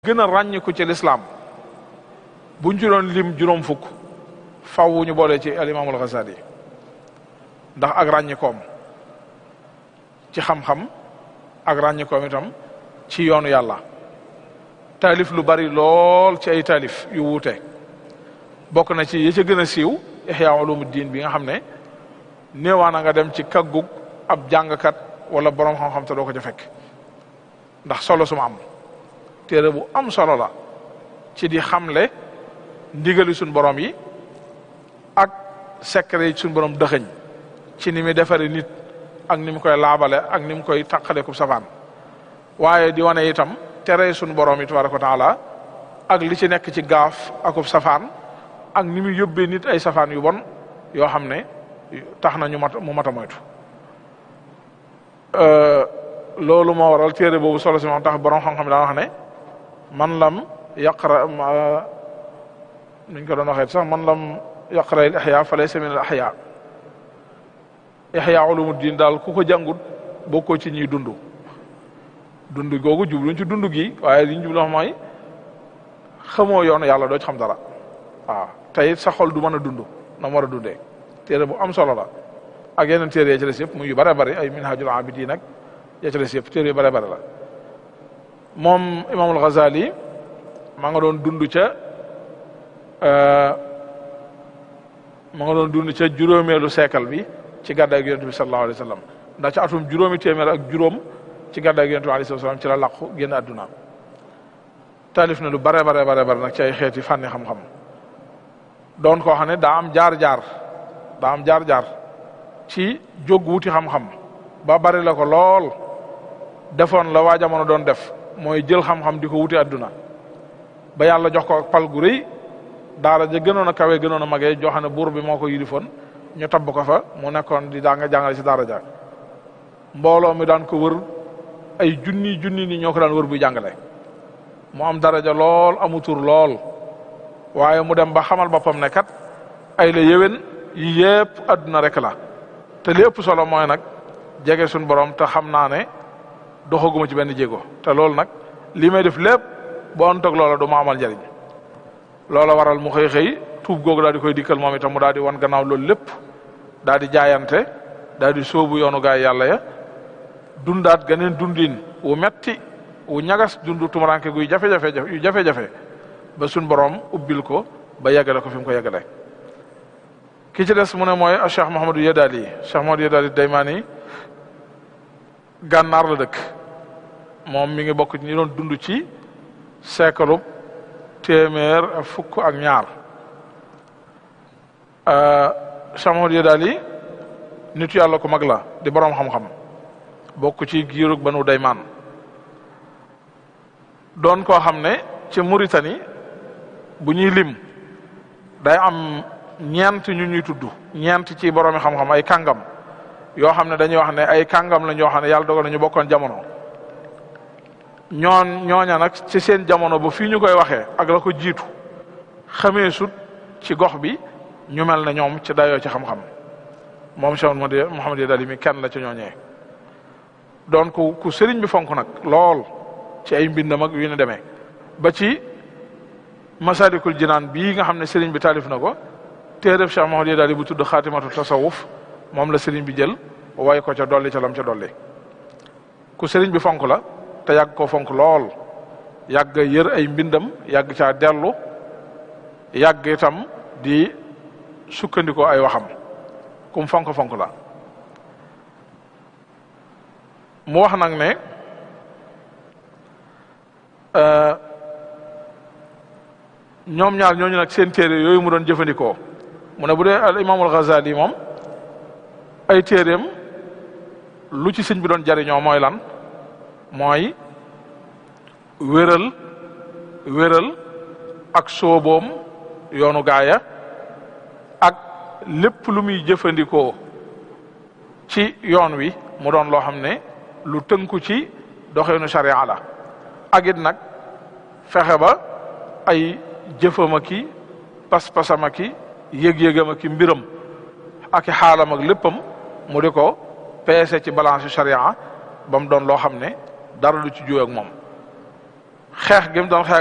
gën a ràññiku ci lislaam buñ ci doon lim juróom fukk faw ñu boole ci alimaamul Ghazali ndax ak ràññikoom ci xam-xam ak ràññikoom itam ci yoonu yàlla taalif lu bari lool ci ay taalif yu wuute bokk na ci yi ca gën a siiw Ihya Ulumuddin bi nga xam ne néewaana nga dem ci kaggug ab jàngkat wala borom xam-xam te doo ko ca fekk ndax solo suma am téere bu am solo la ci di xamle ndigali suñ borom yi ak secret yi suñ borom dëxëñ ci ni muy defare nit ak ni mu koy laabale ak ni mu koy taqale ku safaan waaye di wane itam tere suñ borom yi tabaraka wa taala ak li ci nekk ci gaaf akub safaan ak ni muy yóbbee nit ay safaan yu bon yoo xam ne tax na ñu mat mu mat a moytu loolu moo waral téere boobu solo si moom tax borom xam-xam daan wax ne man lam yaqra nuñ ko doon waxee sax man lam yaqra al ihya fa laysa min al ahya ihya ulumuddin daal ku ko jàngut bokkoo ci ñuy dund dund googu jubluñ ci dund gi waaye liñ jublu mooy xamoo yoonu yàlla doo ci xam dara waaw tey sa xol du mën a dund na mu war a dundee téere bu am solo la ak yeneen téere ya ci des yëpp muy yu bare bari ay minhajul abidin nag ya ci des yëpp téere yu bare bare la moom imaamul Ghazali maa nga doon dund ca ma nga doon dund ca juróomeelu siècle bi ci gàddaay gi yonent bi sallallahu alayhi wa sallam ndax ca atum juróomi téeméer ak juróom ci gàddaay gi yonent bi alayhi salaam ci la làqu génn àdduna taalif na lu bare bare bare bare nag ci ay xeeti fànni xam-xam doon koo xam ne daa am jaar-jaar daa am jaar-jaar ci jóg wuti xam-xam ba bari la ko lool defoon la waa jamono doon def mooy jël xam-xam di ko wuti àdduna ba yàlla jox ko pal gu rëy daara ja gënoon a kawe gënoon a magee joo xam ne buur bi moo ko yilifoon ñu tabb ko fa mu nekkoon di daa nga jàngale ci daara ja mbooloo mi daan ko wër ay junni junni ni ñoo ko daan wër buy jàngale mu am daraja lool amu tur lool waaye mu dem ba xamal boppam ne kat ay la yéwén yi yëpp àdduna rek la te li ëpp solo mooy nag jege suñ borom te xam naa ne doxaguma ci benn jéego te loolu nag li may def lépp boo antoog loola du ma amal njariñ loola waral mu xëy xëy tuub googu daal di koy dikkal moom itam mu daal di wan gannaaw loolu lépp daal di jaayante daal di sóobu yoonu gaay yàlla ya dundaat ganeen dundin wu metti wu ñagas dundu tumuranke guy jafe-jafe yu jafe-jafe ba suñ borom ubbil ko ba yeggale ko fi mu ko yeggale ki ci des mu ne mooy Cheikh Mouhamadou Yedali Cheikh Mouhamadou Yedali Daymani gànnaar la dëkk moom mi ngi bokk ci ñi doon dund ci siècle téeméer ak fukk ak ñaar Cheikh Mouhamadou Yedali nitu yàlla ku mag la di boroom xam-xam bokk ci giirug banu Daymaan doon koo xam ne ci Mauritanie bu ñuy lim day am ñeent ñu ñuy tudd ñeent ci boroomi xam-xam ay kàngam yoo xam ne dañuy wax ne ay kàngam la ñoo xam ne yàlla dogal na ñu bokkoon jamono ñoon ñooña nag ci seen jamono ba fii ñu koy waxee ak la ko jiitu xamee sut ci gox bi ñu mel ne ñoom ci dayoo ci xam-xam moom Cheikh Mouhamed Yedali mi kenn la ci ñooñee doon ku ku sëriñ bi fonk nag lool ci ay mbindam ak yu ne demee ba ci masalikul jinaan bii nga xam ne sëriñ bi taalif na ko téereb Cheikh Mouhamed Yedali bu tudd xaatimatu tasawuf moom la sëriñ bi jël way ko ca dolli ca lam ca dolli ku sëriñ bi fonk la te yàgg koo fonk lool yàgg yër ay mbindam yàgg caa dellu yàgg itam di sukkandikoo ay waxam kum fonk fonk la mu wax nag ne ñoom ñaar ñooñu nag seen téere yooyu mu doon jëfandikoo mu ne bu dee al imaamul Ghazali moom ay téeréem lu ci sëñ bi doon jariñoo mooy lan mooy wéral wéral ak sooboom yoonu gaaya ak lépp lu muy jëfandikoo ci yoon wi mu doon loo xam ne lu tënku ci doxeenu sharia la ak it nag fexe ba ay jëfama ki pas-pasama ki yëg-yëgama ki mbiram ak i xaalam ak léppam mu di ko peese ci balance sharia ba mu doon loo xam ne dara du ci juwe ak moom xeex gi mu doon xeex